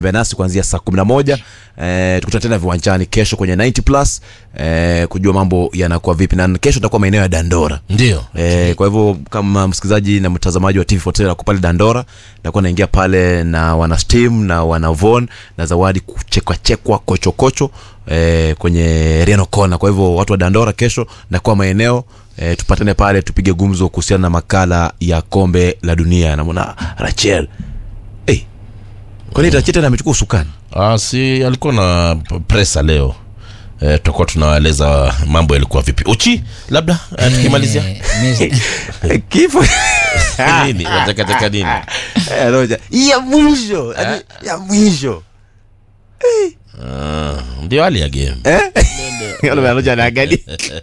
nasi kuanzia saa kumi na moja eh, tukutana tena viwanjani kesho kwenye 90 plus eh, kujua mambo yanakuwa vipi na kesho tutakuwa maeneo ya dandora ndio Eh, kwa hivyo kama msikilizaji na mtazamaji wa TV47 ako pale Dandora, nakuwa naingia pale na wana Steam na wana Von na zawadi kuchekwa chekwa kocho kocho eh, kwenye Reno Kona. Kwa hivyo watu wa Dandora kesho nakuwa maeneo eh, tupatane pale tupige gumzo kuhusiana na makala ya kombe la dunia. Namwona Rachel hey, kwani Rachel tena amechukua usukani ah, si alikuwa na p- presa leo eh, tutakuwa tunawaeleza mambo yalikuwa vipi uchi labda eh, tukimalizia Eh, mi- kifo nini watakataka nini Eh, Roja, ya mwisho yaani ya mwisho Ah, ndio hali ya game Roja anaangalia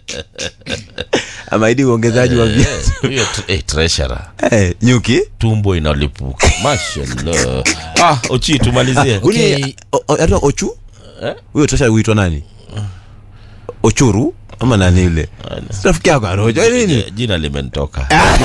amaidi uongezaji wa viatu Eh, huyo t- eh, treasurer Eh, nyuki tumbo inalipuka mashallah ah uchi tumalizie Okay. Uni- o- o- anaitwa ochu Eh? huyo tosha huitwa nani ochuru ama nani yule Si rafiki yako aroja nini Eh, jina limenitoka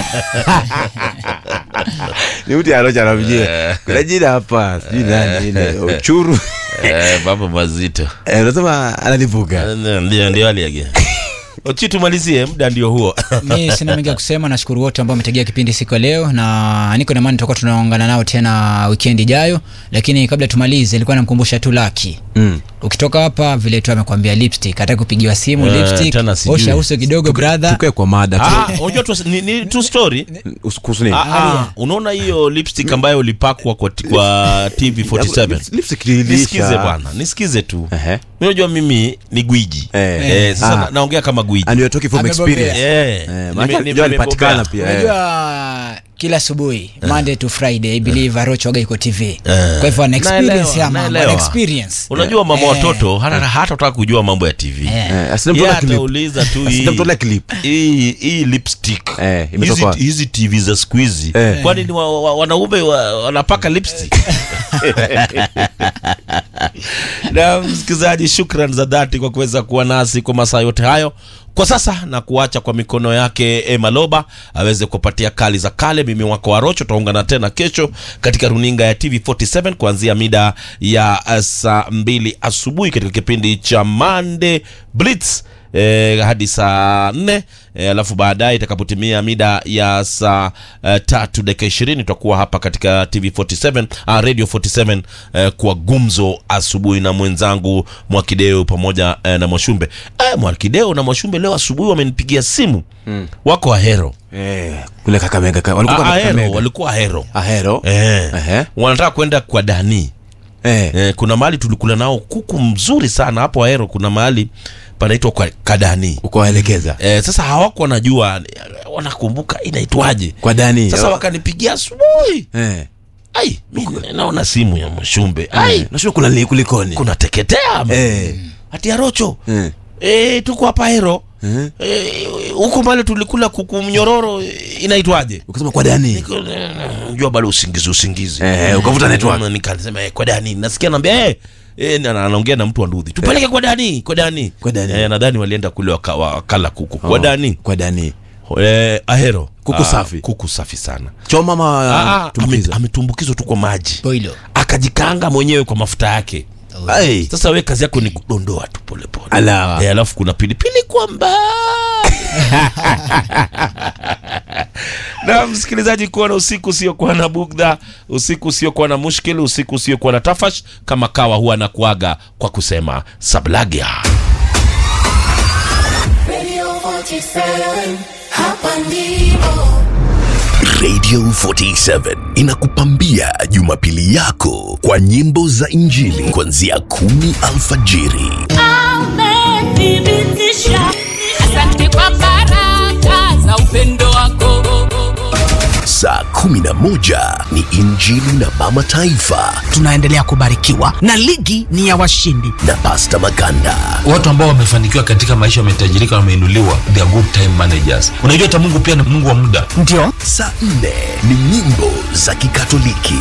ni mtu aroja anamjia kuna jina hapa sijui nani ile ochuru Eh, mambo mazito Eh, unasema analipuka Eh, ndio ndio hali ya game uchi tumalizie muda ndio huo mi sina mengi ya kusema nashukuru wote ambao wametegea kipindi siku ya leo na niko na imani tutakuwa tunaungana nao tena weekend ijayo lakini kabla tumalize ilikuwa namkumbusha tu laki Mm. ukitoka hapa vile tu amekwambia lipstick hata kupigiwa simu Eh, lipstick tena sijui. osha uso kidogo brother tukae kwa mada tu. Ah, unajua tu ni, ni true story Usi- kuhusu nini Ah, ah, unaona hiyo lipstick ambayo ulipakwa kwa, kwa TV47 Lipstick iliisha. nisikize bwana nisikize tu Ehe. unajua mimi ni gwiji Eh. Eh, sasa Ah. na- naongea kama gwiji and you're talking from Amebobea. experience Eh, Eh, nime- maana nime- unajua alipatikana nimebobea. pia eh. unajua kila asubuhi monday to friday i believe arocho waga iko tv kwa hivyo ana experience Naelewa, ya mambo ana naelewa. experience unajua mama Eh. watoto hata hata utaka kujua mambo ya tv Eh. Eh, Yeye asinamtolea clip. atauliza tu hii- Asinamtolea clip. hii hii lipstick Eh, hizi, imetoka wapi? hizi tv za siku hizi Eh. kwani ni wa, wa, wanaume wa, wanapaka lipstick na msikilizaji shukran za dhati kwa kuweza kuwa nasi kwa masaa yote hayo kwa sasa na kuacha kwa mikono yake Emma Loba aweze kupatia kali za kale. Mimi wako Warocho, tutaungana tena kesho katika runinga ya TV47 kuanzia mida ya uh, saa mbili asubuhi katika kipindi cha Monday Blitz eh, hadi saa nne eh, alafu baadaye itakapotimia mida ya saa eh, tatu dakika ishirini tutakuwa hapa katika tv 47 ah, radio 47 eh, kwa gumzo asubuhi na mwenzangu mwakideo pamoja eh, na mwashumbe eh, mwakideo na mwashumbe leo asubuhi wamenipigia simu mm. wako ahero Eh, kule kakamega ka- walikuwa Ah, ahero kakamega walikuwa ahero ahero eh. Ehe. wanataka kwenda kwa dani eh eh, kuna mahali tulikula nao kuku mzuri sana hapo ahero kuna mahali panaitwa kwa kadani ukawaelekeza Eh, sasa hawako wanajua eh, wanakumbuka inaitwaje kwa dani sasa wakanipigia asubuhi eh ai mi naona simu ya mshumbe ai eh nashua kuna li- kulikoni kuna teketea eh hati ya rocho eh eh, tuko hapa hero eh Eh, huko mbali tulikula kuku mnyororo eh, inaitwaje ukasema kwa dani Niko, eh, jua bado usingizi usingizi Eh, ukavuta network. Mm, nikasema eh, kwa dani nasikia naambia eh, eh, na- na- anaongea na mtu wa ndudhi tupeleke kwa dani kwa dani Kwa Dani. eh, nadhani walienda kule waka- wakala kuku kwa Oh, dani kwa dani eh, ahero Kuku Ah, safi. kuku safi sana choma Ah, ma ah, tumbukiza ame- ametumbukizwa tu kwa maji boilo akajikanga mwenyewe kwa mafuta yake Ai. sasa we kazi yako ni kudondoa tu polepole Ala. Eh, alafu kuna pilipili kwa mbali na msikilizaji kuwa na usiku usiokuwa na bugdha usiku usiokuwa na mushkil usiku usiokuwa na tafash kama kawa huwa na kuaga kwa kusema sablagia Radio 47, hapa ndipo. Radio 47 inakupambia Jumapili yako kwa nyimbo za Injili kuanzia kumi alfajiri Asante kwa baraka za upendo wako. saa 11 ni Injili na Mama Taifa tunaendelea kubarikiwa na ligi ni ya washindi na Pasta Maganda. watu ambao wamefanikiwa katika maisha wametajirika wameinuliwa they are good time managers unajua hata mungu pia ni mungu wa muda ndio Saa 4 ni nyimbo za Kikatoliki.